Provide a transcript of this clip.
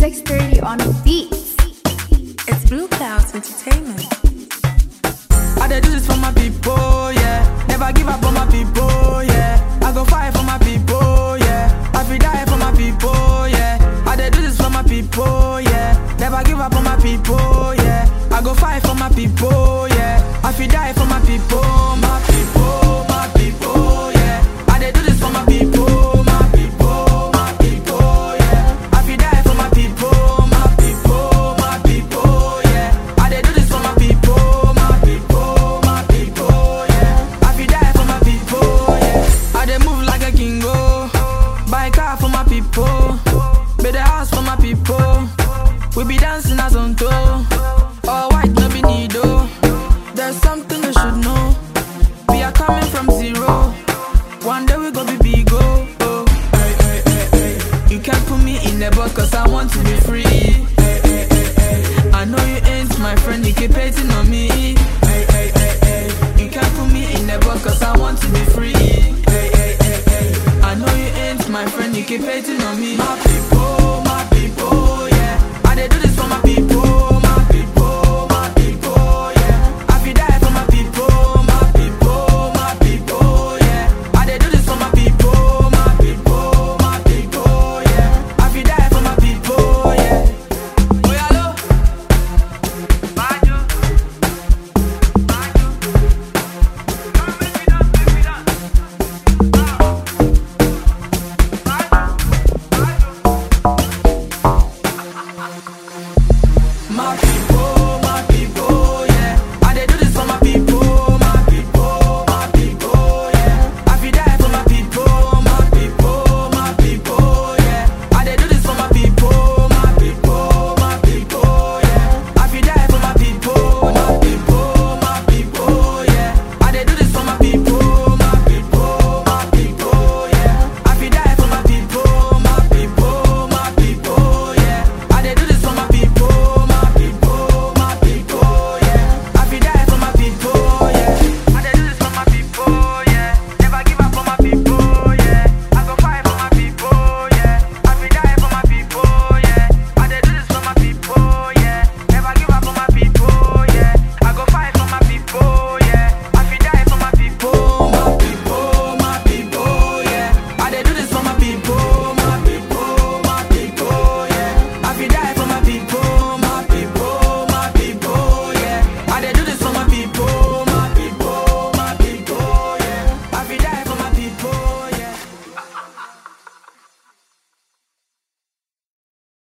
630 on the beats. It's Blue Clouds Entertainment. I dey do this for my people, yeah. Never give up on my people, yeah. I go fight for my people, yeah. I feel die for my people, yeah. I dey do this for my people, yeah. Never give up on my people, yeah. I go fight for my people, yeah. I feel die for my people, my people, my people, yeah. I dey do this for my people, my people, my people, yeah. I feel die for my people, my people, my people, yeah. I dey do this for my people, my people, my people, yeah. I feel die for my people, yeah. I dey move like a king, oh. Buy car for my people, build a house for my people. We be dancing as on toe. All white, no be needle. There's something you should know. We are coming from zero. One day we gon' be big, oh. oh. Hey, hey, hey, hey. You can't put me in the box cause I want to be free. Hey, hey, hey, hey. I know you ain't my friend, you keep hating on me. Hey, hey, hey, hey. You can't put me in the box cause I want to be free. Hey, hey, hey, hey. I know you ain't my friend, you keep hating on me. My people, my people, yeah. I dey do this